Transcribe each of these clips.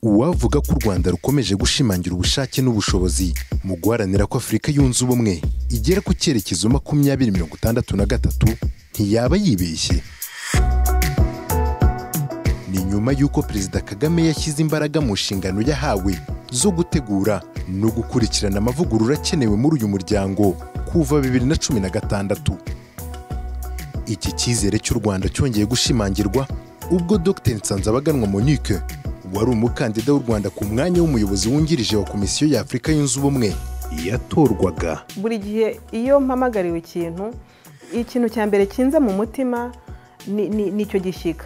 uwavuga ko u rwanda rukomeje gushimangira ubushake n'ubushobozi mu guharanira ko afurika yunze ubumwe igera ku cyerekezo makumyabiri mirongo itandatu na gatatu ntiyaba yibeshye ni nyuma y'uko perezida kagame yashyize imbaraga mu nshingano yahawe zo gutegura no gukurikirana amavugurura akenewe muri uyu muryango kuva bibiri na cumi na gatandatu iki cyizere cy'u rwanda cyongeye gushimangirwa ubwo dr nsanzabaganwa monique wari umukandida w'u rwanda ku mwanya w'umuyobozi wungirije wa komisiyo y'afurika yunze ubumwe yatorwaga buri gihe iyo mpamagariwe ikintu ikintu cya mbere kinza mu mutima ni- ni- ni icyo gishyika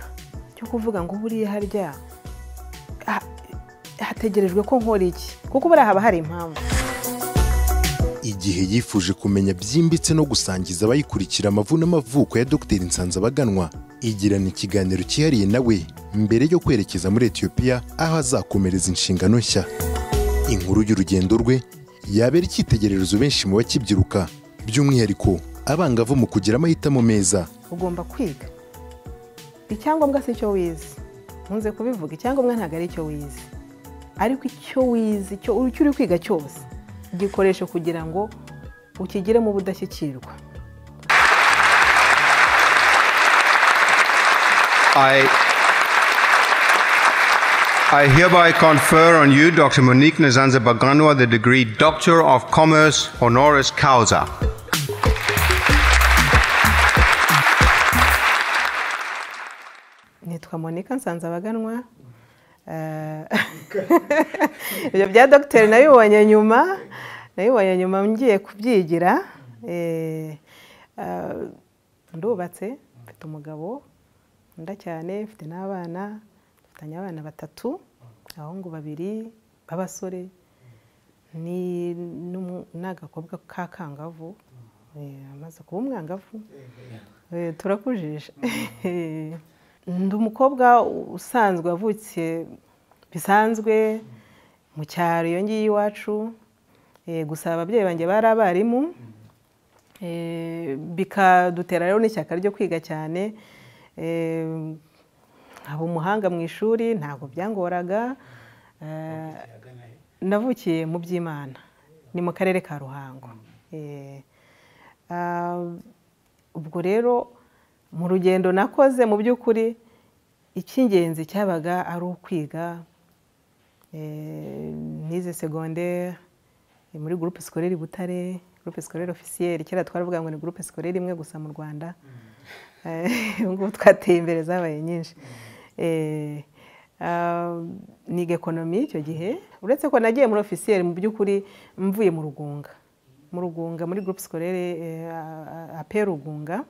cyo kuvuga ngo buriya harya ha- hategerejwe ko nkora iki kuko buriya haba hari impamvu igihe yifuje kumenya byimbitse no gusangiza abayikurikira amavu n'amavuko ya dr nsanzabaganwa igirana ikiganiro cyihariye nawe mbere yo kwerekeza muri etiyopiya aho azakomereza inshingano nshya inkuru y'urugendo rwe yabera icyitegererezo benshi mu bakibyiruka by'umwihariko abangavu mu kugira amahitamo meza ugomba kwiga icyangombwa si cyo wize nkunze kubivuga icyangombwa ntabwo ari icyo wize ariko icyo wize icyo icyo uri kwiga cyose gikoreshe kugira ngo ukigiremo ubudashyikirwa I, I hereby confer on you, Dr. Monique Nazanza Baganwa, the degree Doctor of Commerce Honoris Causa. nitwa monika nsanzabaganwa Eh, ibyo bya dogiteri nabibonye nyuma nabibonye nyuma ngiye kubyigira Eh, eh, ndubatse mfite umugabo nkunda cyane mfite n'abana dufitanye abana batatu abahungu babiri b'abasore ni n'umu- n'agakobwa k'akangavu eh, amaze kuba umwangavu Eh, turakujije ndi umukobwa usanzwe wavutse bisanzwe mu cyaro iyo ngiyo iwacu Eh, gusa ababyeyi banjye bari abarimu Eh, bikadutera rero n'ishyaka ryo kwiga cyane Eh, nkaba umuhanga mu ishuri ntabwo byangoraga Eh, navukiye mu by'imana ni mu karere ka ruhango Eh, ah, ubwo rero mu rugendo nakoze mu by'ukuri icy'ingenzi cyabaga ari ukwiga Eh, nize segondere muri groupe scolaire butare groupe scolaire officielle kera twaravuga ngo ni groupe scolaire imwe gusa mu rwanda Eh, ubu ngubu twateye imbere zabaye nyinshi Eh, ah, niga ekonomi icyo gihe uretse ko nagiye muri officielle mu by'ukuri mvuye mu rugunga mu rugunga muri groupe scolaire eh, a- a- ape rugunga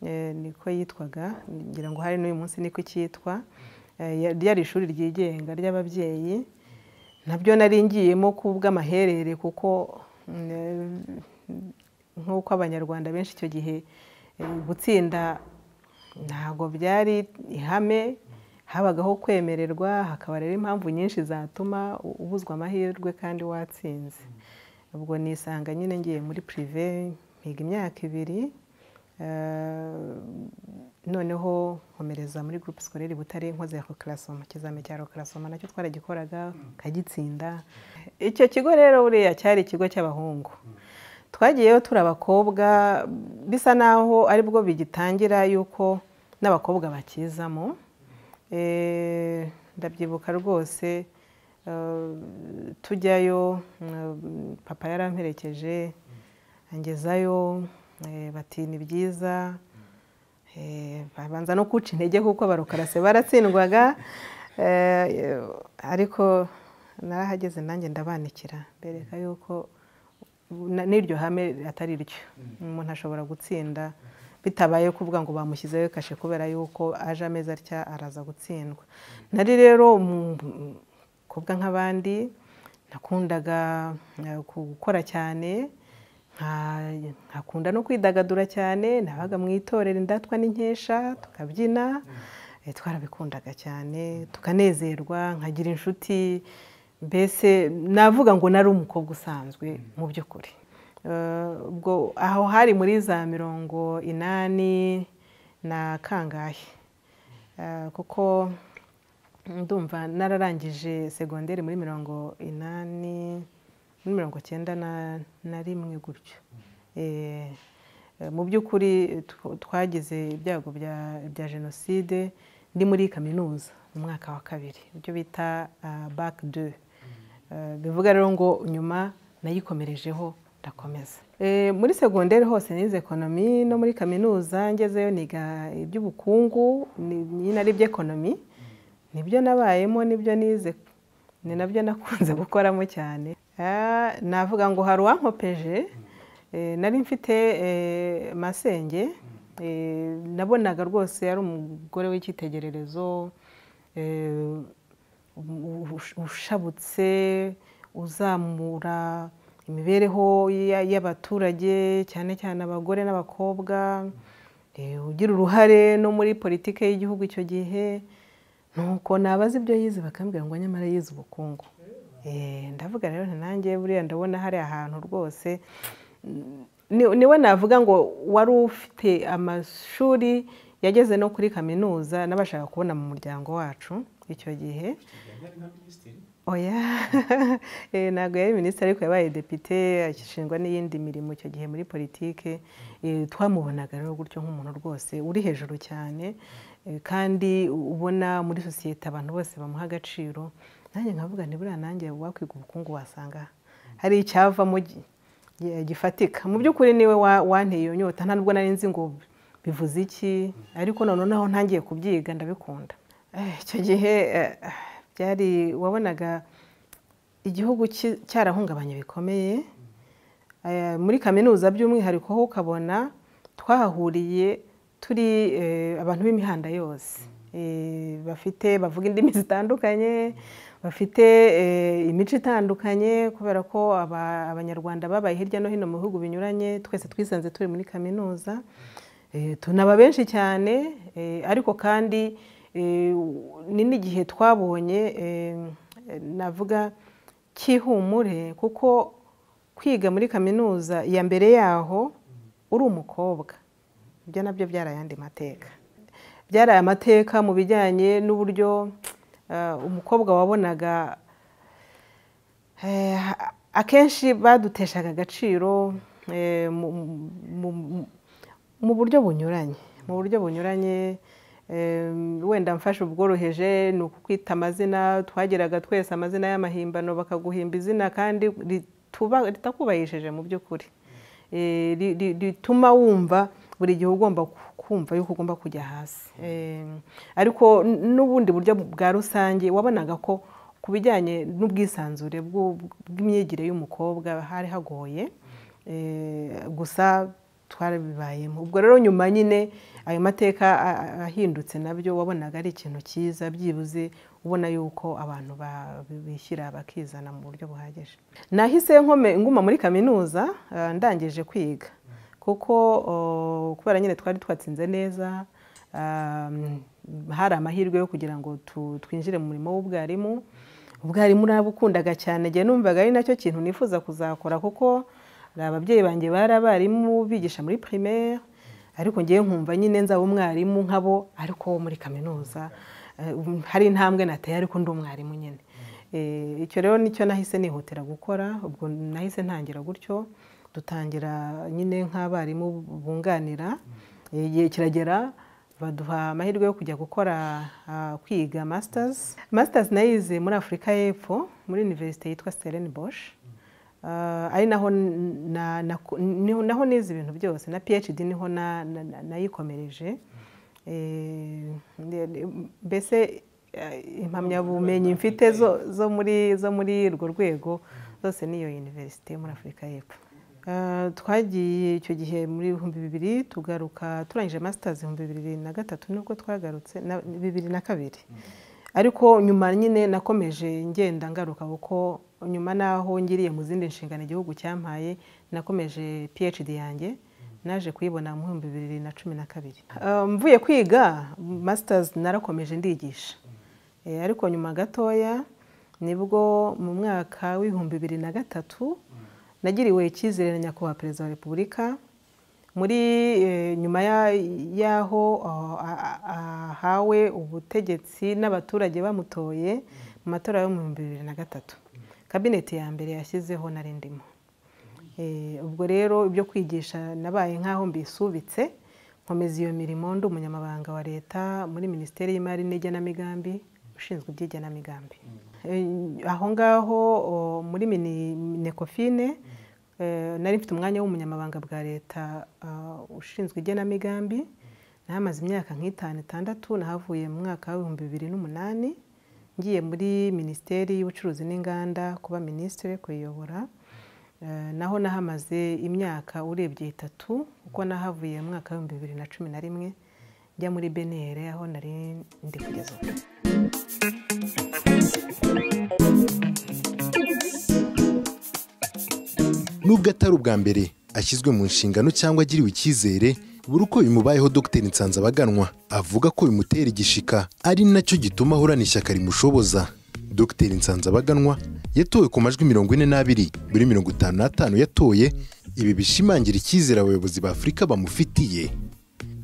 Eh, niko yitwaga ngira ngo hari n'uyu munsi niko icyitwa Eh, ya- ryari ishuri ryigenga ry'ababyeyi nabyo nari ngiyemo kubw'amaherere kuko mm, nk'uko abanyarwanda benshi icyo gihe eh, gutsinda ntabwo byari ihame habagaho kwemererwa hakaba rero impamvu nyinshi zatuma u- ubuzwa amahirwe kandi watsinze ubwo nisanga nyine ngiye muri pirive mpiga imyaka ibiri eh, noneho nkomereza muri groupe scolaire butare nkoze rokarasoma ikizami cya rokarasoma nacyo twaragikoraga nkagitsinda icyo kigo rero buriya cyari ikigo cy'abahungu twagiyeyo turi abakobwa bisa naho aribwo bigitangira yuko n'abakobwa bakizamo Eh, ndabyibuka rwose eh, tujyayo mm, papa yaramperekeje angezayo eh, bati ni byiza Eh, babanza no kuca intege kuko barukarase baratsindwaga Eh, ariko narahageze nanjye ndabanikira mbereka yuko na- n'iryo hame atari ryo umuntu ashobora gutsinda bitabaye kuvuga ngo bamushyizeho kashe kubera yuko aje amezi atya araza gutsindwa nari rero umukobwa nk'abandi nakundaga eh, gukora cyane nka- nkakunda no kwidagadura cyane nabaga mu itorero indatwa n'inkesha tukabyina eh, twarabikundaga cyane tukanezerwa nkagira inshuti mbese navuga ngo nari umukobwa usanzwe mu by'ukuri Eh, ubwo aho hari muri za mirongo inani na kangahe Eh, kuko ndumva nararangije segonderi muri mirongo inani muri mirongo icyenda na- na rimwe gutyo Eh, eh, mu by'ukuri tw- twagize ibyago bya bya jenoside ndi muri kaminuza mu mwaka wa kabiri ibyo bita bake de Eh, bivuga rero ngo nyuma nayikomerejeho ndakomeza Eh, muri segonderi hose nize ekonomi no muri kaminuza ngezeyo niga iby'ubukungu ni- nyine ari iby'ekonomi nibyo nabayemo nibyo nize ni nabyo nakunze gukoramo cyane Ah, navuga ngo hari uwankopeje Eh, nari mfite eh, masenge Eh, nabonaga rwose ari umugore w'icyitegererezo eh, ush- ushabutse uzamura imibereho ya- y'abaturage cyane cyane abagore n'abakobwa eh, ugira uruhare no muri politiki y'igihugu icyo gihe nuko nabaza ibyo yize bakambwira ngo nyamara yize ubukungu Eh, ndavuga rero nti nanjye buriya ndabona hari ahantu rwose mm, ni- niwe navuga ngo wari ufite amashuri yageze no kuri kaminuza n'abashaka kubona mu muryango wacu icyo gihe oya Eh, ntabwo yari minisitiri ariko yabaye depite ashingwa n'iyindi mirimo icyo gihe muri politike Eh, twamubonaga rero gutyo nk'umuntu rwose uri hejuru cyane eh, kandi ubona muri sosiyete abantu bose bamuha agaciro nanjye nkavuga nti buriya nanjye wakwiga ubukungu wasanga hari icyavamo gi- gi- gifatika mu by'ukuri niwe wa- wanteye iyo nyota ntabwo nari nzi ngo bivuze iki ariko noneho ntangiye kubyiga ndabikunda Eh, icyo gihe eh, byari wabonaga igihugu ki- cyarahungabanye bikomeye Eh, muri kaminuza by'umwihariko ho ukabona twahahuriye turi eh, abantu b'imihanda yose Eh, bafite bavuga indimi zitandukanye bafite eh, imico itandukanye kubera ko aba- abanyarwanda babaye hirya no hino mu bihugu binyuranye twese twisanze turi muri kaminuza Eh, tunaba benshi cyane eh, ariko kandi eh, ni n'igihe twabonye eh, navuga cy'ihumure kuko kwiga muri kaminuza ya mbere yaho uri umukobwa ibyo nabyo byarayandi mateka byaraye amateka mu bijyanye n'uburyo eh, umukobwa wabonaga Eh, akenshi baduteshaga agaciro eh, mu- mu- mu- mu buryo bunyuranye mu buryo bunyuranye eh, wenda mfashe ubworoheje ni ukukwita amazina twagiraga twese amazina y'amahimbano bakaguhimba izina kandi rituba- ritakubahishije mu by'ukuri Eh, ri- ri- rituma wumva buri gihe ugomba ku- kumva yuko ugomba kujya hasi Eh, ariko n- n'ubundi buryo bwa rusange wabonaga ko ku bijyanye n'ubwisanzure bw'u- bw'imyigire y'umukobwa hari hagoye Eh, gusa twarabibayemo ubwo rero nyuma nyine ayo mateka a- a- ahindutse nabyo wabonaga ari ikintu cyiza byibuze ubona yuko abantu ba- bishyira bakizana mu buryo buhagije nahise nkome nguma muri kaminuza eh, ndangije kwiga kuko oh, kubera nyine twari twatsinze neza um, hari amahirwe yo kugira ngo tu- twinjire mu murimo w'ubwarimu ubwarimu nabukundaga cyane njye numvaga ari nacyo kintu nifuza kuzakora kuko hari ababyeyi banjye bari abarimu bigisha muri primaire ariko ngewe nkumva nyine nzaba umwarimu nkabo ariko wo muri kaminuza Eh, um, hari intambwe nateye ariko ndi umwarimu nyine Eh, icyo rero nicyo nahise nihutira gukora ubwo nahise ntangira gutyo dutangira nyine nk'abarimu bunganira Eh, igihe kiragera baduha amahirwe yo kujya gukora ah, kwiga masters masters nayize muri afurika y'epfo muri universite yitwa stellenbosch Ah, ari naho n- na- naku- niho- naho nize ibintu byose na phd niho na- na- na- nayikomereje Eh, nde- nde- mbese eh, impamyabumenyi mfite zo zo muri zo muri urwo rwego zose niyo universite yo muri afurika y'epfo Eh, twagiye icyo gihe muri ibihumbi bibiri tugaruka turangije masters ibihumbi bibiri na gatatu nibwo twagarutse na- bibiri na kabiri ariko nyuma nyine nakomeje ngenda ngaruka kuko nyuma naho ngiriye mu zindi nshingano igihugu cyampaye nakomeje phd yanjye naje kuyibona mu bihumbi bibiri na cumi na kabiri Eh, mvuye kwiga masters narakomeje ndigisha Eh, ariko nyuma gatoya nibwo mu mwaka w'ibihumbi bibiri na gatatu nagiriwe icyizere na nyakubahwa perezida wa repubulika muri eh, nyuma ya- y'aho ah, ah, ahawe ubutegetsi n'abaturage bamutoye mu matora yo mu bihumbi bibiri na gatatu kabineti ya mbere yashyizeho nari ndimo Eh, ubwo rero ibyo kwigisha nabaye nk'aho mbisubitse nkomeza iyo mirimo ndi umunyamabanga wa leta muri minisiteri y'imari n'igenamigambi ushinzwe iby'igenamigambi Eh, aho ngaho o, muri mini- minekofine eh, nari mfite umwanya w'umunyamabanga bwa leta ah, ushinzwe igenamigambi nahamaze imyaka nk'itanu itandatu nahavuye mu mwaka w'ibihumbi bibiri n'umunani ngiye muri minisiteri y'ubucuruzi n'inganda kuba minisitiri kuyiyobora Eh, naho nahamaze imyaka urebye itatu kuko nahavuye mu mwaka w'ibihumbi bibiri na cumi na rimwe njya muri benere aho nari ndi kugeza ubu nubwo atari ubwa mbere ashyizwe mu nshingano cyangwa agiriwe icyizere buri uko bimubayeho dr nsanzabaganwa avuga ko bimutera igishika ari nacyo gituma ahorana ishyaka rimushoboza dr nsanzabaganwa yatowe ku majwi mirongo ine n'abiri muri mirongo itanu n'atanu yatoye ibi bishimangira icyizere abayobozi ba afurika bamufitiye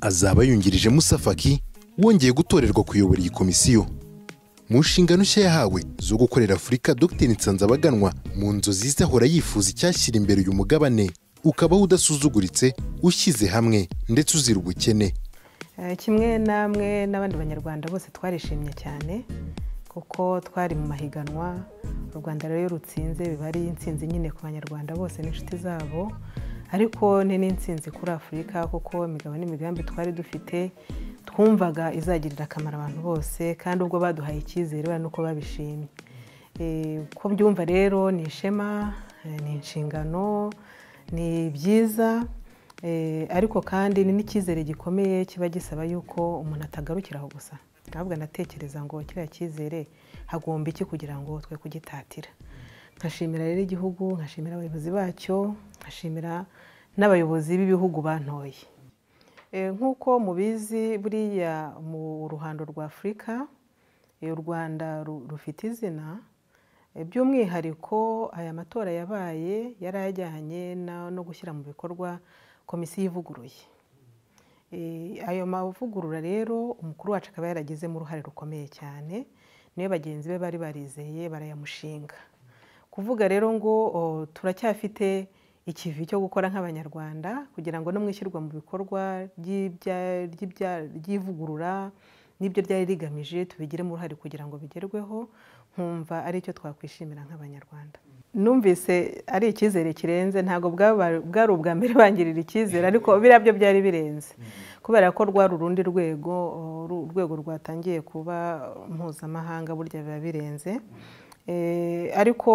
azaba yungirije musafaki wongeye gutorerwa kuyobora iyi komisiyo mu nshingano nshya yahawe zo gukorera afurika dr nsanzabaganwa mu nzozi ze ahora yifuza icyashyira imbere uyu mugabane ukabaho udasuzuguritse ushyize hamwe ndetse uzira ubukene Eh, kimwe namwe n'abandi banyarwanda bose twarishimye cyane kuko twari mu mahiganwa u rwanda rero iyo rutsinze biba ari intsinzi nyine ku banyarwanda bose n'inshuti zabo ariko ni n'intsinzi kuri afurika kuko imigabo n'imigambi twari dufite twumvaga izagirira akamaro abantu bose kandi ubwo baduhaye icyizere urabona uko babishimye Eh, uko byumva rero ni ishema eh, ni inshingano ni byiza Eh, ariko kandi ni n'icyizere gikomeye kiba gisaba yuko umuntu atagarukira aho gusa ahubwo anatekereza ngo kiriya cyizere hagomba iki kugira ngo twe kugitatira nkashimira rero igihugu nkashimira abayobozi bacyo nkashimira n'abayobozi b'ibihugu bantoye Eh, nk'uko mubizi buriya mu ruhando rwa afurika eh, u rwanda ru- rufite izina Eh, by'umwihariko aya matora yabaye yari ajyanye na- no gushyira mu bikorwa komisiyo ivuguruye Eh, ayo mavugurura rero umukuru wacu akaba yaragizemo uruhare rukomeye cyane niyo bagenzi be bari barizeye barayamushinga kuvuga rero ngo o, turacyafite ikivi cyo gukora nk'abanyarwanda kugira ngo no mu ishyirwa mu bikorwa ry'ibya- ry'ibya- ry'ivugurura n'ibyo ryari rigamije tubigiremo uruhare kugira ngo bigerweho nkumva ari icyo twakwishimira nk'abanyarwanda numvise ari icyizere kirenze ntabwo bwaba- bwari ubwa mbere bangirira icyizere ariko biriya byo byari birenze kubera ko rwari urundi rwego o, ru- urwego rwatangiye kuba mpuzamahanga burya biba birenze Eh, ariko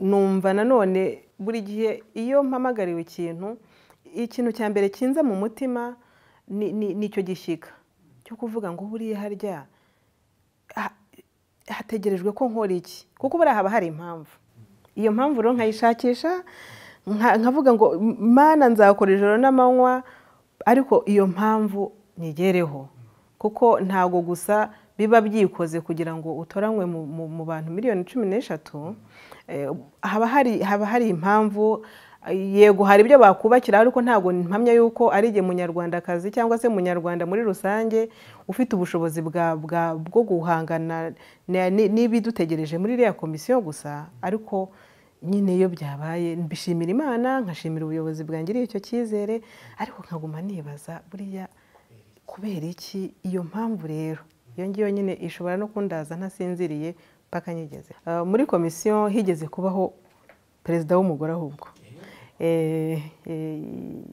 numva nanone buri gihe iyo mpamagariwe ikintu ikintu cya mbere kinza mu mutima ni- ni- ni icyo gishyika cyo kuvuga ngo buriya harya ha- hategerejwe ko nkora iki kuko buriya haba hari impamvu iyo mpamvu rero nkayishakisha nka- nkavuga ngo mana nzakora ijoro n'amanywa ariko iyo mpamvu nyigereho kuko ntago gusa biba byikoze kugira ngo utoranywe mu- mu- mu bantu miliyoni cumi n'eshatu eh, haba hari haba hari impamvu yego hari ibyo bakubakira ariko ntabwo mpamya yuko ari igihe munyarwandakazi cyangwa se munyarwanda muri rusange ufite ubushobozi bwa- bwa- bwo guhangana na- ni- n'ibidutegereje muri iriya komisiyo gusa ariko nyine iyo byabaye mbishimira imana nkashimira ubuyobozi bwangiriye icyo cyizere ariko nkaguma nibaza buriya kubera iki iyo mpamvu rero iyo ngiyo nyine ishobora no kundaza ntasinziriye mpaka nyigeze Eh, muri komisiyo higeze kubaho perezida w'umugore ahubwo Eh, eh,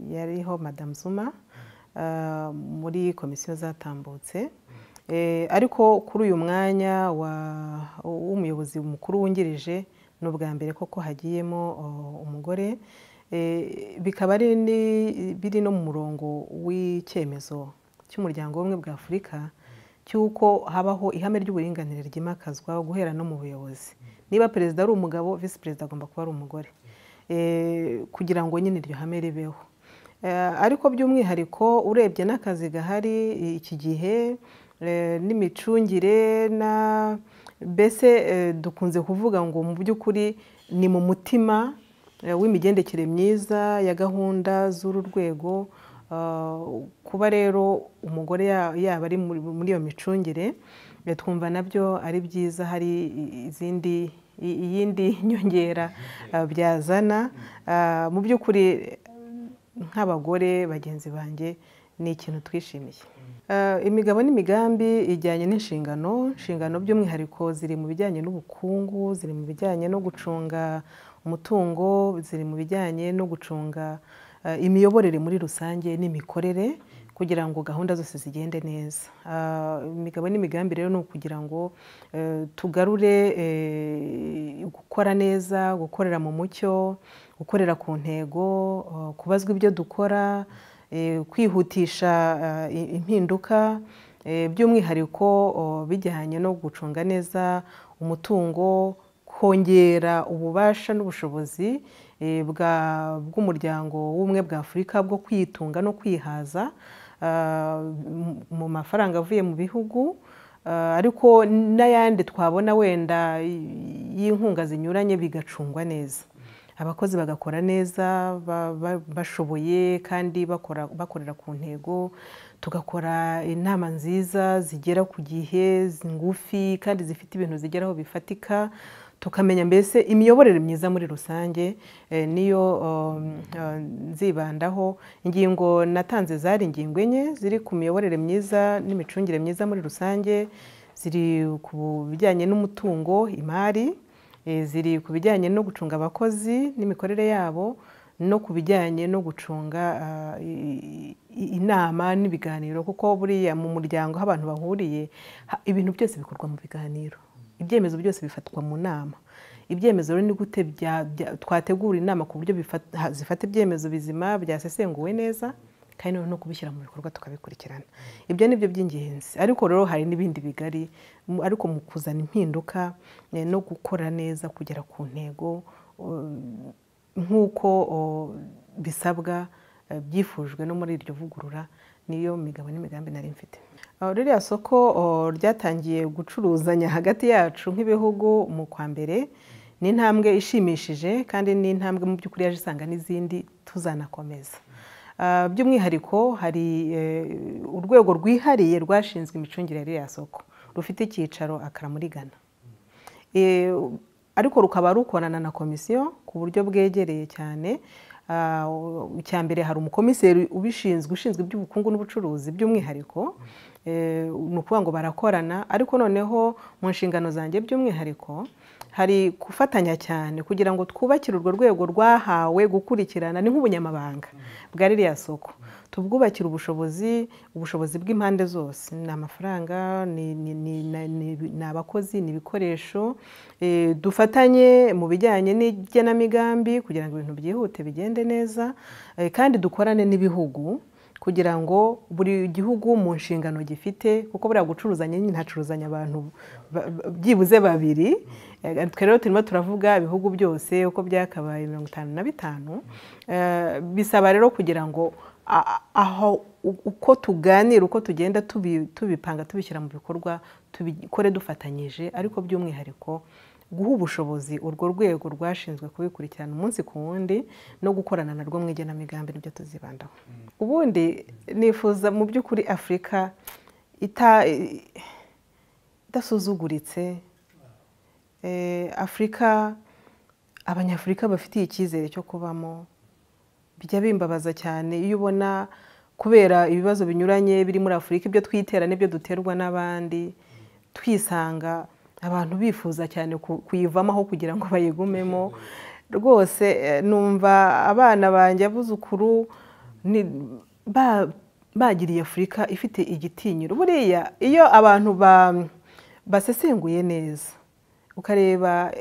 yariho madamu zuma eh, muri komisiyo zatambutse Eh, ariko kuri uyu mwanya wa- w'umuyobozi mukuru wungirije ni ubwa mbere koko hagiyemo o, umugore Eh, bikaba ari ni- biri no mu murongo w'icyemezo cy'umuryango w'ubumwe bwa afurika cy'uko habaho ihame ry'uburinganire ryimakazwa guhera no mu buyobozi niba perezida ari umugabo visi perezida agomba kuba ari umugore Eh, kugira ngo nyine iryo hame ribeho Eh, ariko by'umwihariko urebye n'akazi gahari i- iki gihe eh, n'imicungire na mbese eh, dukunze kuvuga ngo mu by'ukuri ni mu mutima eh, w'imigendekere myiza ya gahunda z'uru rwego eh, kuba rero umugore ya- yaba ari muri muri iyo micungire eh, twumva nabyo ari byiza hari i- izindi i- iyindi nyongera eh, byazana Eh, mu by'ukuri nk'abagore bagenzi banjye ni ikintu twishimiye Eh, imigabo n'imigambi ijyanye n'inshingano inshingano by'umwihariko ziri mu bijyanye n'ubukungu ziri mu bijyanye no gucunga umutungo ziri mu bijyanye no gucunga eh, imiyoborere muri rusange n'imikorere kugira ngo gahunda zose zigende neza Ah, imigabo n'imigambi rero ni ukugira ngo eh, tugarure eh, gukora neza gukorera mu mucyo gukorera ku ntego eh, kubazwa ibyo dukora eh, kwihutisha eh, i- impinduka eh, by'umwihariko oh, bijyanye no gucunga neza umutungo kongera ububasha n'ubushobozi eh, bwa- bw'umuryango w'ubumwe bwa afurika bwo kwitunga no kwihaza ah, mu- mu mafaranga avuye mu bihugu ah, ariko n'ayandi twabona wenda y'inkunga zinyuranye bigacungwa neza abakozi bagakora neza ba- ba- bashoboye kandi bakora- bakorera ku ntego tugakora inama nziza zigera ku gihe zi- ngufi kandi zifite ibintu zigeraho bifatika tukamenya mbese imiyoborere myiza muri rusange eh, niyo um, eh, nzibandaho ingingo natanze zari ingingo enye ziri ku miyoborere myiza n'imicungire myiza muri rusange ziri ku bijyanye n'umutungo imari Eh, ziri ku bijyanye no gucunga abakozi n'imikorere yabo no ku bijyanye no gucunga ah, i- i- inama n'ibiganiro kuko buriya mu muryango aho abantu bahuriye ha- ibintu byose bikorwa mu biganiro ibyemezo byose bifatwa mu nama ibyemezo rero ni gute bya- bya- twategura inama ku buryo bifat- ha- zifata ibyemezo bizima byasesenguwe neza kandi noneho no kubishyira mu bikorwa tukabikurikirana ibyo ni byo by'ingenzi ariko rero hari n'ibindi bigari mu- ariko mu kuzana impinduka eh, no gukora neza kugera ku ntego um, nk'uko oh, bisabwa eh, byifujwe no muri iryo vugurura niyo migabo n'imigambi nari mfite Ah, ririya soko oh, ryatangiye gucuruzanya hagati yacu nk'ibihugu mu kwa mbere ni intambwe ishimishije kandi ni intambwe mu by'ukuri yaje isanga n'izindi tuzanakomeza Ah, by'umwihariko hari eh, urwego rwihariye rwashinzwe imicungire ya ririya soko rufite icyicaro akara muri Ghana Eh, ariko rukaba rukorana na komisiyo ku buryo bwegereye cyane Ah, icya mbere hari umukomiseri ubishinzwe ushinzwe iby'ubukungu n'ubucuruzi by'umwihariko Eh, ni ukuvuga ngo barakorana ariko noneho mu nshingano zanjye by'umwihariko hari gufatanya cyane kugira ngo twubakire urwo rwego rwahawe gukurikirana ni nk'ubunyamabanga bwa ririya soko tubwubakire ubushobozi ubushobozi bw'impande zose ni amafaranga ni, ni, ni, ni- ni- ni abakozi ni ibikoresho Eh, dufatanye mu bijyanye n'igenamigambi kugira ngo ibintu byihute bigende neza Eh, kandi dukorane n'ibihugu kugira ngo buri gihugu mu nshingano gifite kuko buriya gucuruzanya nyine hacuruzanya abantu ba- ba- byibuze babiri Eh, twe rero turimo turavuga ibihugu byose uko byakabaye mirongo itanu na bitanu Eh, bisaba rero kugira ngo a- a- aho u- uko tuganira uko tugenda tubi- tubipanga tubishyira mu bikorwa tubikore dufatanyije ariko by'umwihariko guha ubushobozi urwo rwego rwashinzwe kubikurikirana umunsi ku wundi no gukorana na rwo mu igenamigambi nibyo tuzibandaho ubundi nifuza mu by'ukuri afurika ita idasuzuguritse Eh, afurika abanyafurika bafitiye icyizere cyo kubamo bijya bimbabaza cyane iyo ubona kubera ibibazo binyuranye biri muri afurika ibyo twitera n'ibyo duterwa n'abandi twisanga abantu bifuza cyane ku- kuyivamo aho kugira ngo bayigumemo rwose eh, numva abana banjye abuzukuru ni ba- bagiriye afurika ifite igitinyiro buriya iyo abantu ba- basesenguye neza ukareba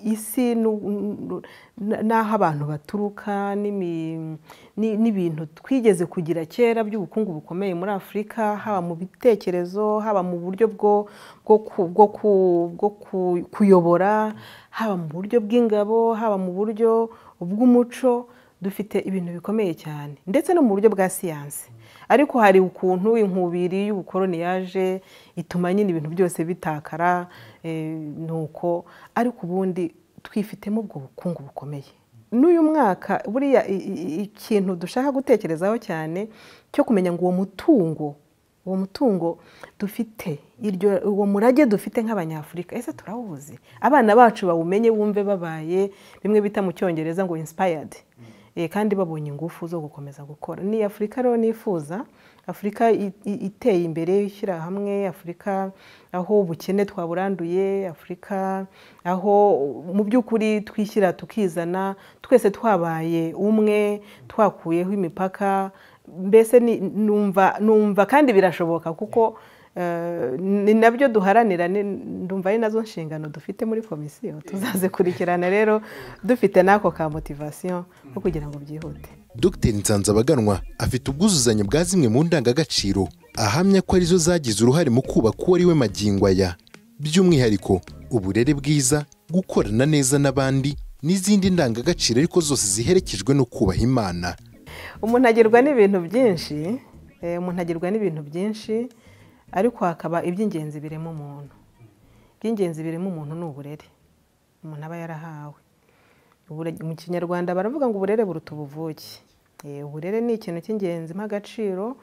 isi nu- nu- na- n'aho abantu baturuka n'imi- ni- n'ibintu twigeze kugira kera by'ubukungu bukomeye muri afurika haba mu bitekerezo haba mu buryo bwo bwo ku- bwo ku- bwo ku- kuyobora haba mu buryo bw'ingabo haba mu buryo bw'umuco dufite ibintu bikomeye cyane ndetse no mu buryo bwa siyansi ariko hari ukuntu inkubiri y'ubukoroni yaje ituma nyine ibintu byose bitakara eh, ni uko ariko ubundi twifitemo ubwo bukungu bukomeye n'uyu mwaka buriya i- i- ikintu dushaka gutekerezaho cyane cyo kumenya ngo uwo mutungo uwo mutungo dufite iryo uwo murage dufite nk'abanyafurika ese turawuzi abana bacu bawumenye bumve babaye bimwe bita mu cyongereza ngo inspired Eh, kandi babonye ingufu zo gukomeza gukora ni afurika rero nifuza afurika i- i- iteye imbere ishyira hamwe afurika aho ubukene twaburanduye afurika aho mu by'ukuri twishyira tukizana twese twabaye umwe twakuyeho imipaka mbese ni- numva numva kandi birashoboka kuko eh, ni nabyo duharanira ni- ndumva ari nazo nshingano dufite muri komisiyo tuzazikurikirana rero dufite n'ako ka motivasiyo ko kugira ngo byihute dr nsanzabaganwa afite ubwuzuzanye bwa zimwe mu ndangagaciro ahamya ko arizo zagize uruhare mu kubaka uwo ari we magingo aya by'umwihariko uburere bwiza gukorana neza n'abandi n'izindi ndangagaciro ariko zose ziherekejwe no kubaha imana umuntu agerwa n'ibintu byinshi eh, umuntu agerwa n'ibintu byinshi ariko hakaba iby'ingenzi birimo umuntu iby'ingenzi birimo umuntu ni uburere umuntu aba yarahawe Ubure- mu kinyarwanda baravuga ngo uburere buruta ubuvuke Eh, uburere ni ikintu cy'ingenzi nk'agaciro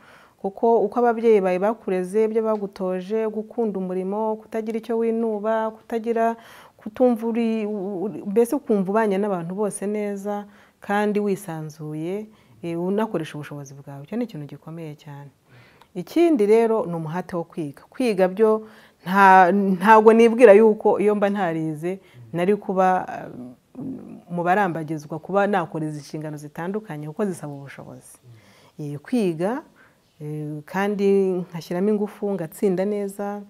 kuko uko ababyeyi bawe bakureze ibyo bagutoje gukunda umurimo kutagira icyo winuba kutagira kutumva uri u- u- mbese ukumva ubanye n'abantu bose neza kandi wisanzuye eh, unakoresha ubushobozi bwawe icyo ni ikintu gikomeye cyane ikindi rero ni umuhate wo kwiga kwiga byo nta- ntabwo nibwira yuko iyo mba ntarize nari kuba um, mu barambagizwa kuba nakoreza inshingano zitandukanye kuko zisaba ubushobozi Eh, kwiga eh, kandi nkashyiramo ingufu ngatsinda neza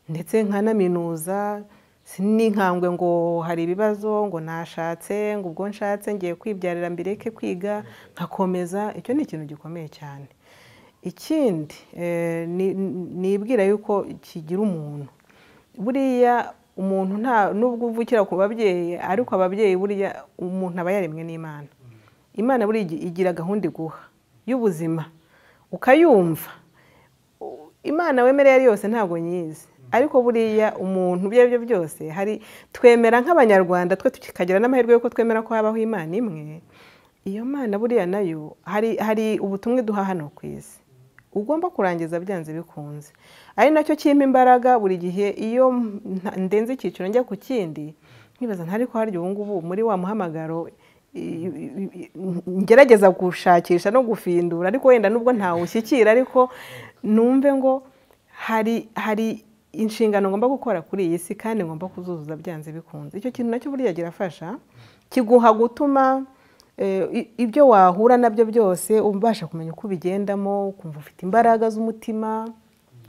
ndetse nkanaminuza si n'inkangwe ngo hari ibibazo ngo nashatse ngo ubwo nshatse ngiye kwibyarira mbireke kwiga nkakomeza icyo ni ikintu gikomeye cyane ikindi eh, ni- ni- nibwira yuko kigira umuntu buriya umuntu nta nubwo uvukira ku babyeyi ariko ababyeyi buriya umuntu aba yaremwe n'imana imana buriya igi- igira gahunda iguha y'ubuzima ukayumva u- imana wemereye ari yose ntabwo nyizi ariko buriya umuntu ibyo ari byo byose hari twemera nk'abanyarwanda twe tukagira n'amahirwe yuko twemera ko habaho imana imwe iyo mana buriya nayo hari hari ubutumwa duha hano ku isi ugomba kurangiza byanze bikunze ari nacyo kimpa imbaraga buri gihe iyo nta- ndenze icyiciro njya ku kindi nkibaza ntari ko harya ubu ngubu muri wa muhamagaro i- i- i- ngerageza gushakisha no gufindura ariko wenda nubwo ntawushyikira ariko numve ngo hari hari inshingano ngomba gukora kuri iyi si kandi ngomba kuzuzuza byanze bikunze icyo kintu nacyo burya kirafasha kiguha gutuma eh, i- ibyo wahura nabyo byose ubasha kumenya uko ubigendamo ukumva ufite imbaraga z'umutima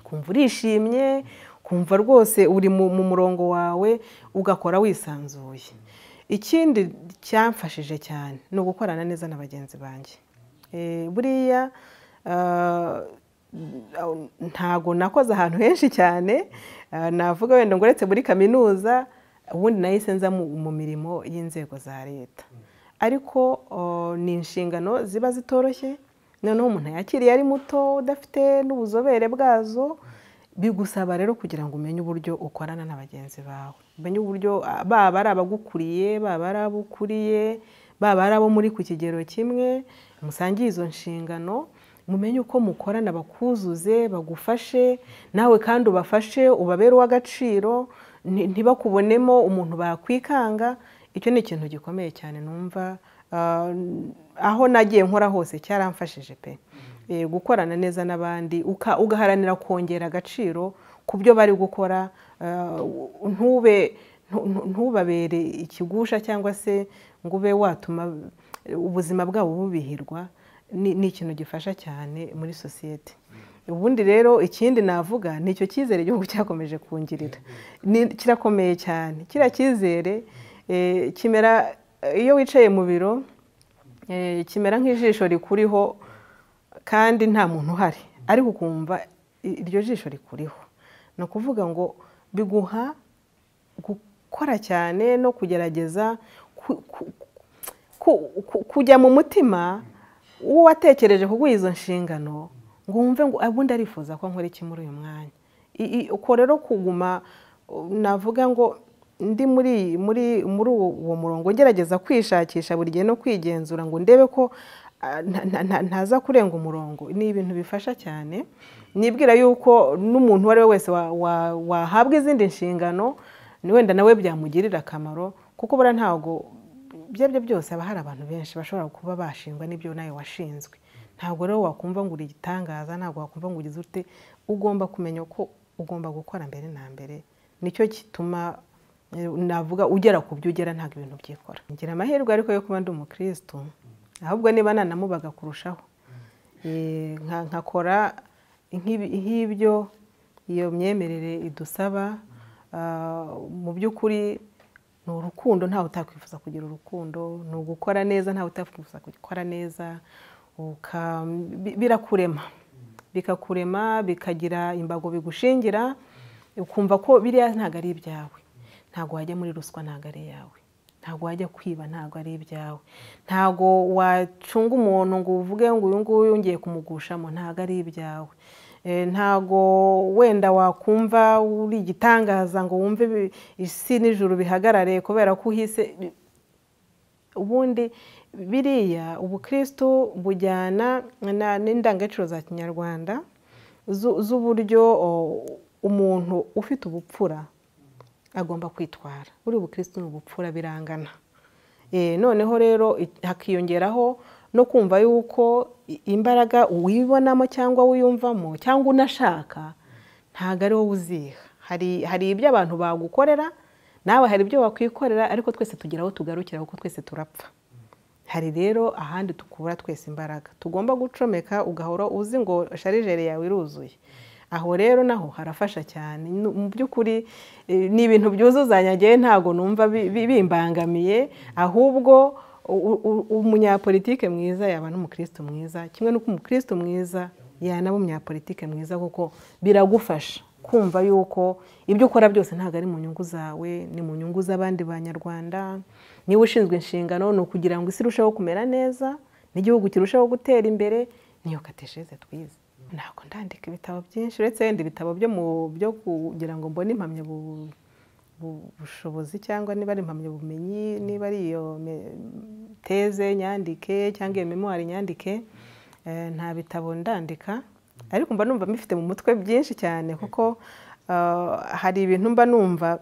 kumva urishimye kumva rwose uri mu mu murongo wawe ugakora wisanzuye ikindi cyamfashije cyane ni ugukorana neza na bagenzi banjye Eh, buriya ah, ntago nakoze ahantu henshi cyane ah, navuga wenda ngo uretse muri kaminuza ubundi nahise nza mu mu mirimo y'inzego za leta ariko oh, ni inshingano ziba zitoroshye noneho umuntu yakiriye ari muto udafite n'ubuzobere bwazo bigusaba rero kugira ngo umenye uburyo ukorana na bagenzi bawe umenye uburyo ah, baba ari abagukuriye baba ari abo ukuriye baba ari abo muri ku kigero kimwe musangiye izo nshingano mumenye uko mukorana bakuzuze bagufashe nawe kandi ubafashe ubabere uw'agaciro nti- ntibakubonemo umuntu bakwikanga icyo ni ikintu gikomeye cyane numva ah, aho nagiye nkora hose cyaramfashije pe Eh, gukorana neza n'abandi uka- ugaharanira kongera agaciro ku byo bari gukora ah, ntube ntu- ntu- ntubabere ikigusha cyangwa se ngo ube watuma ubuzima bwabo bubihirwa ni ni ikintu gifasha cyane muri sosiyete ubundi rero ikindi navuga ni icyo cyizere igihugu cyakomeje kungirira Ni- kirakomeye cyane kiriya cyizere eh, kimera iyo wicaye mu biro eh, kimera nk'ijisho rikuriho kandi nta muntu uhari ariko ukumva i- iryo jisho rikuriho ni ukuvuga ngo biguha gukora cyane no kugerageza ku- ku- ku- ku- kujya mu mutima uwo watekereje kuguha izo nshingano ngo wumve ngo ubundi arifuza ko nkora iki muri uyu mwanya I- i- uko rero kuguma uh, navuga ngo ndi muri iyi- muri muri uwo uwo murongo ngerageza kwishakisha buri gihe no kwigenzura ngo ndebe ko ah, nta- nta- nta- ntaza kurenga umurongo ni ibintu bifasha cyane nibwira yuko n'umuntu uwo ari we wese wa- wa- wahabwa izindi nshingano ni wenda nawe byamugirira akamaro kuko buriya ntabwo ibyo ari byo byose haba hari abantu benshi bashobora kuba bashingwa n'ibyo nawe washinzwe ntabwo rero wakumva ngo uri igitangaza ntabwo wakumva ngo ugize ute ugomba kumenya ko ugomba gukora mbere na mbere nicyo gituma eh, navuga ugera ku byo ugera ntabwo ibintu byikora ngira amahirwe ariko yo kuba ndi umukirisitu ahubwo niba nanamubaga kurushaho Eh, nka- nkakora nk'ibi- nk'ibyo iyo myemerere idusaba Ah, mu by'ukuri ni urukundo ntawe utakwifuza kugira urukundo ni ugukora neza ntawe utakwifuza gukora neza uka- bi- birakurema bikakurema bikagira imbago bigushingira ukumva ko biriya ntabwo ari ibyawe ntabwo wajya muri ruswa ntabwo ari iyawe ntabwo wajya kwiba ntabwo ari ibyawe ntabwo wacunga umuntu ngo uvuge ngo uyu nguyu ngiye kumugushamo ntabwo ari ibyawe Eh, ntabwo wenda wakumva uri igitangaza ngo wumve ibi- isi n'ijuru bihagarare kubera ko uhise ubundi biriya ubukristo bujyana na- n'indangagaciro za kinyarwanda zu- z'uburyo o, umuntu ufite ubupfura agomba kwitwara buriya ubukristo ni ubupfura birangana Eh, noneho rero i- hakiyongeraho no kumva yuko i- imbaraga uwibonamo cyangwa wiyumvamo cyangwa unashaka ntabwo ari wowe uziha hari hari ibyo abantu bagukorera nawe hari ibyo wakwikorera ariko twese tugira aho tugarukira kuko twese turapfa hari rero ahandi tukura twese imbaraga tugomba gucomeka ugahora uzi ngo sharijeri yawe iruzuye aho rero naho harafasha cyane Nu- mu by'ukuri eh, ni ibintu byuzuzanya ngewe ntabwo numva bi- bi- bimbangamiye ahubwo u- u- umunyapolitike mwiza yaba n'umukristo mwiza kimwe n'uko umukristo mwiza yanaba umunyapolitike mwiza kuko biragufasha kumva yuko ibyo ukora byose ntabwo ari mu nyungu zawe ni mu nyungu z'abandi banyarwanda niba ushinzwe inshingano ni ukugira ngo isi irusheho kumera neza n'igihugu kirusheho gutera imbere niyo katesheze twize ntabwo ndandika ibitabo byinshi uretse wenda ibitabo byo mu byo kugira ngo mbone impamyabu- bu- bushobozi cyangwa niba ari impamyabumenyi niba ari iyo me- teze nyandike cyangwa iyo memuwari nyandike eh, nta bitabo ndandika ariko mba numva mbifite mu mutwe byinshi cyane kuko ah, hari ibintu mba numva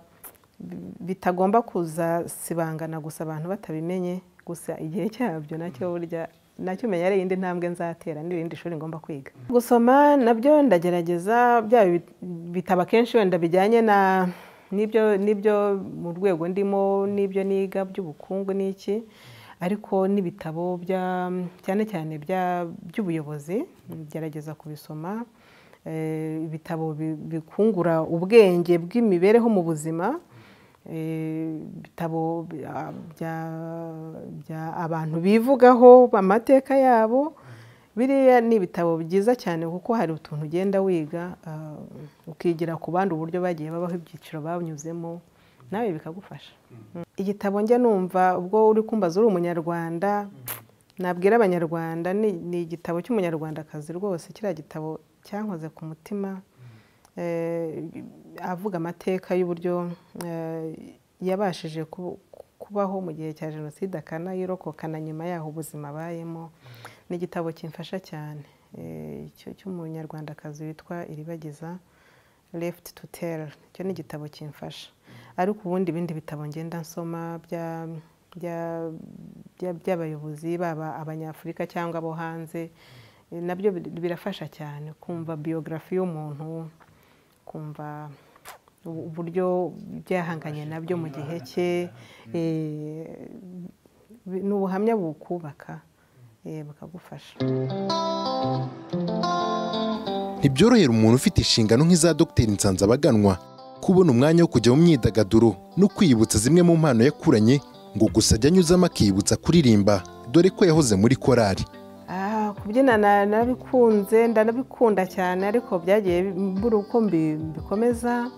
bi- bitagomba kuzasibangana gusa abantu batabimenye gusa igihe cyabyo nacyo burya nacyo umenya ari iyindi ntambwe nzatera n'irindi shuri ngomba kwiga gusoma nabyo ndagerageza bya bi- bitaba akenshi wenda bijyanye na n'ibyo n'ibyo mu rwego ndimo n'ibyo niga by'ubukungu n'iki ariko n'ibitabo bya- cyane cyane bya- by'ubuyobozi ngerageza kubisoma Eh, ibitabo bi- bikungura ubwenge bw'imibereho mu buzima Eh, ibitabo bya- bya- bya abantu bivugaho amateka yabo biriya ni ibitabo byiza cyane kuko hari utuntu ugenda wiga ah, ukigira ku bandi uburyo bagiye babaho ibyiciro banyuzemo nawe bikagufasha igitabo njya numva ubwo uri kumbaza uri umunyarwanda nabwira abanyarwanda ni ni igitabo cy'umunyarwandakazi rwose kiriya gitabo cyankoze ku mutima eh, avuga amateka y'uburyo eh, yabashije ku- kubaho mu gihe cya jenoside akanayirokoka na nyuma yaho ubuzima abayemo ni igitabo kimfasha cyane eh, icyo cy'umunyarwandakazi witwa iribagiza left to tell icyo ni igitabo kimfasha ariko ubundi ibindi bitabo ngenda nsoma bya- bya- bya- by'abayobozi baba abanyafurika cyangwa abo hanze eh, nabyo bir- birafasha cyane kumva biyografi y'umuntu kumva u- uburyo byahanganye nabyo mu gihe cye eh, bi- ni ubuhamya bukubaka eh, bukagufasha ntibyorohera umuntu ufite inshingano nk'iza dogiteri nsanzabaganwa kubona umwanya wo kujya mu myidagaduro no kwiyibutsa zimwe mu mpano yakuranye ngo gusa ajya anyuzamo akiyibutsa kuririmba dore ko yahoze muri korali Ah, kubyina na- narabikunze ndanabikunda cyane ariko byagiye bi- mbura uko mbi- mbikomeza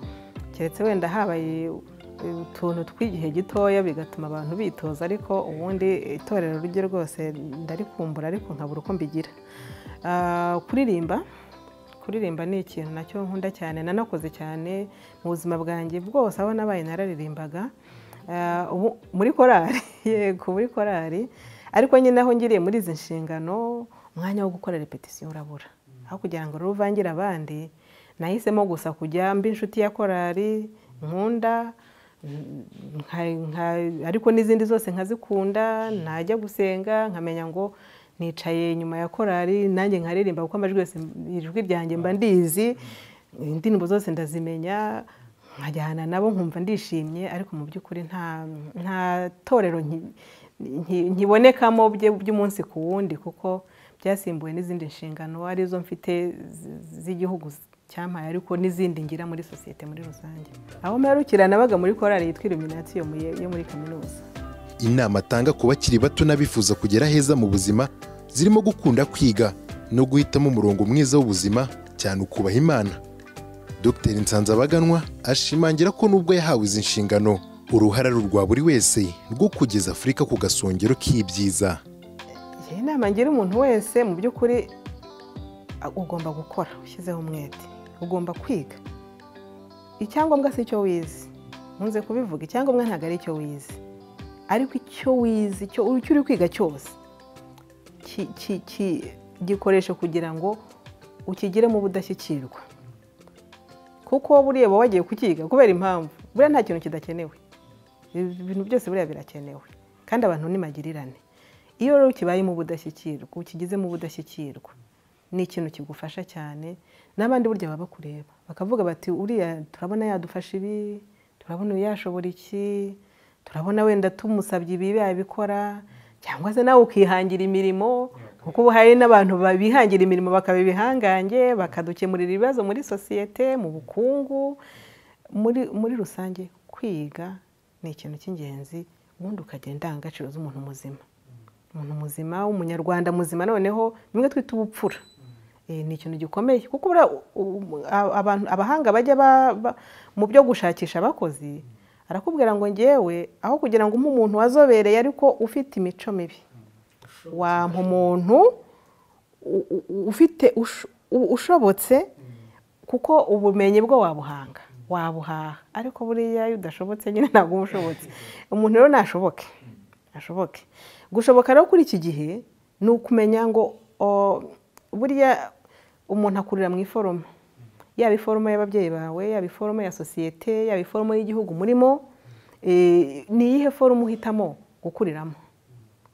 keretse wenda habaye utuntu tw'igihe gitoya bigatuma abantu bitoza ariko ubundi itorero rye rwose ndarikumbura ariko nkabura uko mbigira Ah, kuririmba kuririmba ni ikintu nacyo nkunda cyane nanakoze cyane mu buzima bwanjye bwose aho nabaye nararirimbaga Eh, ubu- muri korari yego muri korari ariko nyine aho ngiriye muri izi nshingano umwanya wo gukora repetisiyo urabura aho kugira ngo rero uvangire abandi nahisemo gusa kujya mba inshuti ya korari nkunda nka- nka- ariko n'izindi zose nkazikunda ntajya gusenga nkamenya ngo nicaye nyuma ya korari nanjye nkaririmba kuko amajwi yose ijwi ryanjye mba ndizi indirimbo zose ndazimenya nkajyana nabo nkumva ndishimye ariko mu by'ukuri nta nta torero nki- nki- nkibonekamo bye- by'umunsi ku wundi kuko byasimbuwe n'izindi nshingano arizo mfite zi- z'igihugu cyampaye ariko n'izindi ngira muri sosiyete muri rusange aho mperukira nabaga muri korali yitwa iluminatiyo yo muri kaminuza inama atanga ku bakiri bato n'abifuza kugera heza mu buzima zirimo gukunda kwiga no guhitamo umurongo mwiza w'ubuzima cyane ukubaha imana dr nsanzabaganwa ashimangira ko nubwo yahawe izi nshingano uruhara ari urwa buri wese rwo kugeza afurika ku gasongero k'ibyiza iyi nama ngira umuntu wese mu by'ukuri a- ugomba gukora ushyizeho umwete ugomba kwiga icyangombwa si icyo wize nkunze kubivuga icyangombwa ntabwo ari icyo wize ariko icyo wize icyo icyo uri kwiga cyose ki- ki- ki- gikoreshe kugira ngo ukigiremo ubudashyikirwa kuko buriya uba wagiye kukiga kubera impamvu buriya nta kintu kidakenewe ibintu byose buriya birakenewe kandi abantu ni magirirane iyo rero kibayemo ubudashyikirwa ukigizemo ubudashyikirwa ni ikintu kigufasha cyane n'abandi burya baba bakureba bakavuga bati uriya turabona yadufasha ibi turabona uyu yashobora iki turabona wenda tumusabye ibi yabikora cyangwa se nawe ukihangira imirimo kuko ubu hari n'abantu bihangira imirimo bakaba ibihangange bakadukemurira ibibazo muri sosiyete mu bukungu muri muri rusange kwiga ni ikintu cy'ingenzi ubundi ukagira indangagaciro z'umuntu muzima umuntu muzima w'umunyarwanda muzima noneho bimwe twita ubupfura Eh, ni ikintu gikomeye kuko buriya u- u- a- abantu abahanga bajya ba- ba- mu byo gushakisha abakozi arakubwira ngo ngewe aho kugira ngo umpe umuntu wazobereye ariko ufite imico mibi wampa umuntu u- u- u- ufite ush- u- ushobotse kuko ubumenyi bwo wabuhanga wabuhaha ariko buriya iyo udashobotse nyine ntabwo uba ushobotse umuntu rero nashoboke ashoboke gushoboka rero kuri iki gihe ni ukumenya ngo o, burya umuntu akurira mu iforoma yaba iforoma y'ababyeyi bawe yaba iforoma ya sosiyete yaba iforoma y'igihugu murimo eh, ni iyihe foroma uhitamo gukuriramo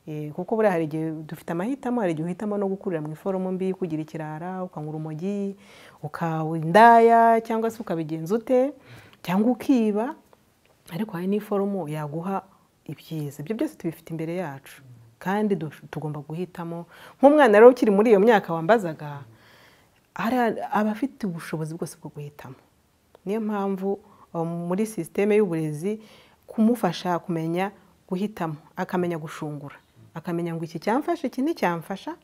Eh, kuko buriya hari igihe dufite amahitamo hari igihe uhitamo no gukurira mu iforomo mbi kugira ikirara ukanywa urumogi ukaba indaya cyangwa se ukabigenza ute cyangwa ukiba ariko hari n'iforomo yaguha ibyiza ibyo byose tubifite imbere yacu kandi dush- tugomba guhitamo nk'umwana rero ukiri muri iyo myaka wambazaga hari aba afite ubushobozi bwose bwo guhitamo niyo mpamvu um, muri sisiteme y'uburezi kumufasha kumenya guhitamo akamenya gushungura akamenya ngo iki cyamfasha iki nticyamfasha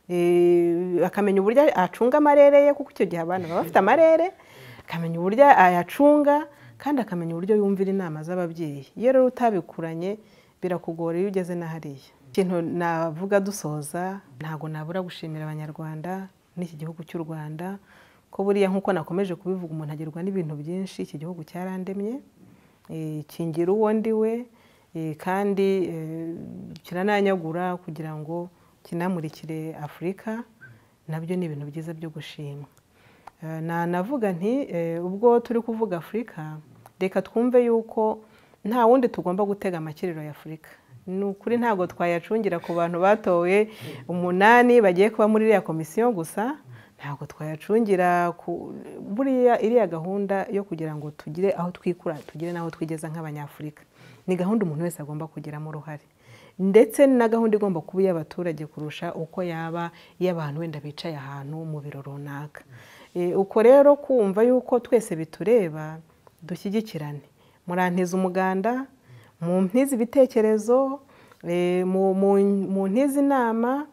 Eh, akamenya uburyo acunga amarere ye kuko icyo gihe abantu baba bafite amarere akamenya uburyo ayacunga kandi akamenya uburyo yumvira inama z'ababyeyi iyo rero utabikuranye birakugora iyo ugeze n'ahariya ikintu navuga dusoza ntabwo nabura gushimira abanyarwanda n'iki gihugu cy'u rwanda ko buriya nk'uko nakomeje kubivuga umuntu agerwa n'ibintu byinshi iki gihugu cyarandemye eh, kingira uwo ndiwe eh, kandi eh, kirananyagura kugira ngo kinamurikire afurika nabyo ni ibintu byiza byo gushimwa Eh, nanavuga nti eh, ubwo turi kuvuga afurika reka twumve yuko nta wundi tugomba gutega amakiriro ya afurika ni ukuri ntabwo twayacungira ku bantu batowe umunani bagiye kuba muri iriya komisiyo gusa ntabwo twayacungira ku buriya iriya gahunda yo kugira ngo tugire aho twikura tugire n'aho twigeza nk'abanyafurika ni gahunda umuntu wese agomba kugiramo uruhare ndetse na gahunda igomba kuba iy'abaturage kurusha uko yaba iy'abantu wenda bicaye ahantu mu biro runaka Eh, uko rero kumva yuko twese bitureba dushyigikirane murantiza umuganda mu mpize ibitekerezo eh, mu- mu- mu ntize inama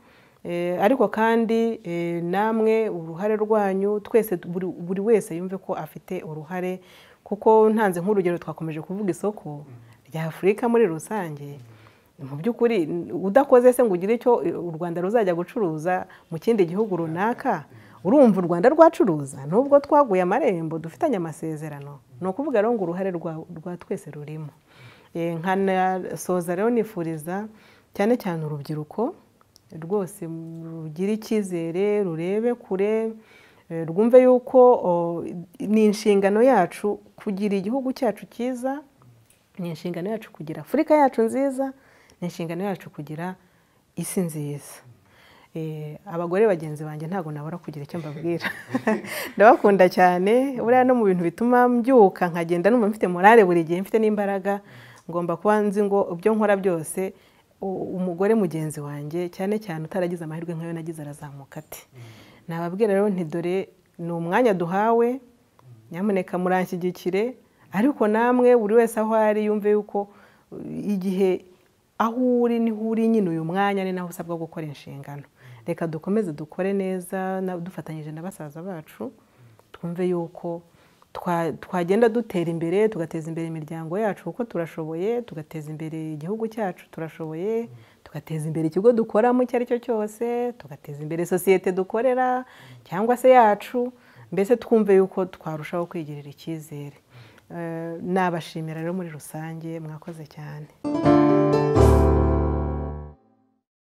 eh, ariko kandi eh, namwe uruhare rwanyu twese buri buri wese yumve ko afite uruhare kuko ntanze nk'urugero twakomeje kuvuga isoko rya afurika muri rusange mu by'ukuri udakoze se ngo ugire icyo u rwanda ruzajya gucuruza mu kindi gihugu runaka urumva u rwanda rwacuruza n'ubwo twaguye amarembo dufitanye amasezerano ni ukuvuga rero ngo uruhare rwa- rwa twese rurimo Eh, nkanasoza rero nifuriza cyane cyane urubyiruko rwose rugira icyizere rurebe kure eh, rwumve yuko o, ni inshingano yacu kugira igihugu cyacu cyiza ni inshingano yacu kugira afurika yacu nziza ni inshingano yacu kugira isi nziza Eh, abagore bagenzi banjye ntabwo nabura kugira icyo mbabwira ndabakunda cyane buriya no mu bintu bituma mbyuka nkagenda numva mfite morale buri gihe mfite n'imbaraga ngomba kuba nzi ngo ibyo nkora byose u- umugore mugenzi wanjye cyane cyane utaragize amahirwe nk'ayo nagize arazamuka ati nababwira rero nti dore ni umwanya duhawe nyamuneka muranshyigikire ariko namwe buri wese aho ari yumve yuko uh, igihe aho uri niho uri nyine uyu mwanya ni naho usabwa gukora inshingano reka dukomeze dukore neza na- dufatanyije na basaza bacu twumve yuko twa- twagenda dutera imbere tugateza imbere imiryango yacu kuko turashoboye tugateza imbere igihugu cyacu turashoboye tugateza imbere ikigo dukoramo icyo ari cyo cyose tugateza imbere sosiyete dukorera cyangwa se yacu mbese twumve yuko twarushaho kwigirira icyizere Eh, nabashimira rero muri rusange mwakoze cyane